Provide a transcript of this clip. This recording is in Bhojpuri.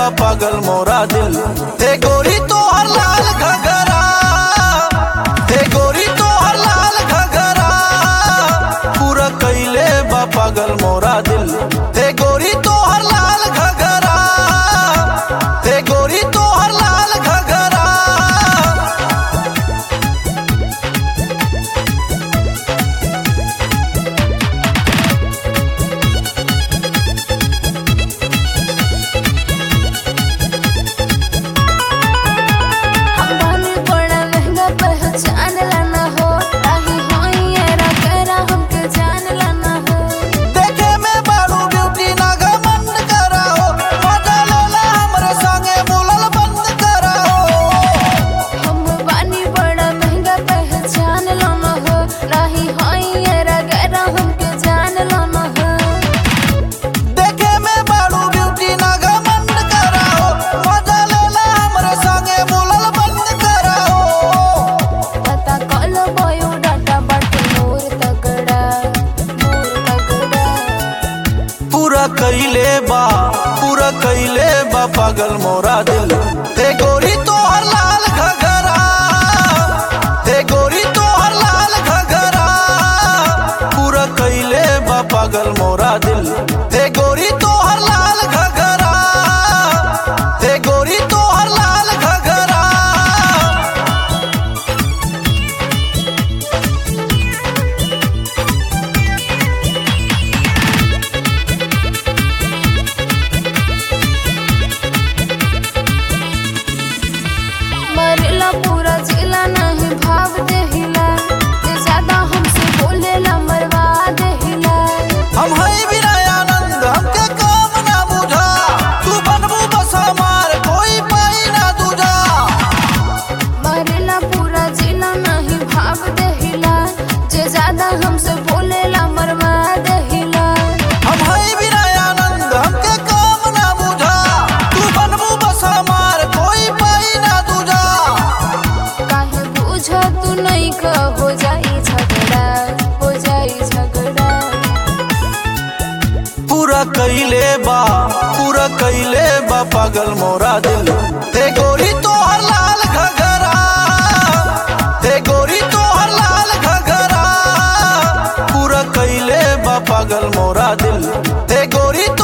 बा पागल मोरा दिल हे गोरी तो हर लाल घगरा हे गोरी तो हर लाल घगरा पूरा कैले बा पागल मोरा दिल हे गोरी तो हर लाल घगरा हे गोरी तो हर लाल घगरा हमनी बड़ा महंगा पहचान लाना हो राही होई एरा करा हमके जान लाना हो देखे में बारू ब्यूटी ना घमंड कराओ मजा लेला हमरे संगे बोलल बंद कराओ हम बानी बड़ा महंगा पहचान लाना हो राही होई एरा करा हमके जान लाना हो देखे में बारू ब्यूटी ना घमंड कराओ मजा लेला हमरे संगे बोलल बंद कराओ पता कल बयो डाटा बाटे मोर तगड़ा मोर तगड़ा पूरा कैले बा पूरा कैले बा पागल मोरा दिल हे गोरी तो हर लाल घगरा हे गोरी तो हर लाल घगरा पूरा कैले बा पागल मोरा दिल हे गोरी तो हर लाल घगरा हे गोरी तो हर लाल घगरा मरला पूरा जिला नहीं भाव देहिला जे ज्यादा हमसे बोलेला मरवा देहिला हम है बिना आनंद हमके काम ना बुझा तू बनबू बस हमार कोई पाई ना दूजा मरला पूरा जिला नहीं भाव देहिला जे ज्यादा हमसे बोलेला मरवा देहिला हम है बिना आनंद हमके काम ना बुझा तू बनबू बस हमार कोई पाई ना दूजा काहे बुझ तू नहीं का हो जाई झगड़ा हो जाई झगड़ा पूरा कैले बा पूरा कैले बा पागल मोरा दिल हे गोरी तो हर लाल घगरा हे गोरी तो हर लाल घगरा पूरा कैले बा पागल मोरा दिल हे गोरी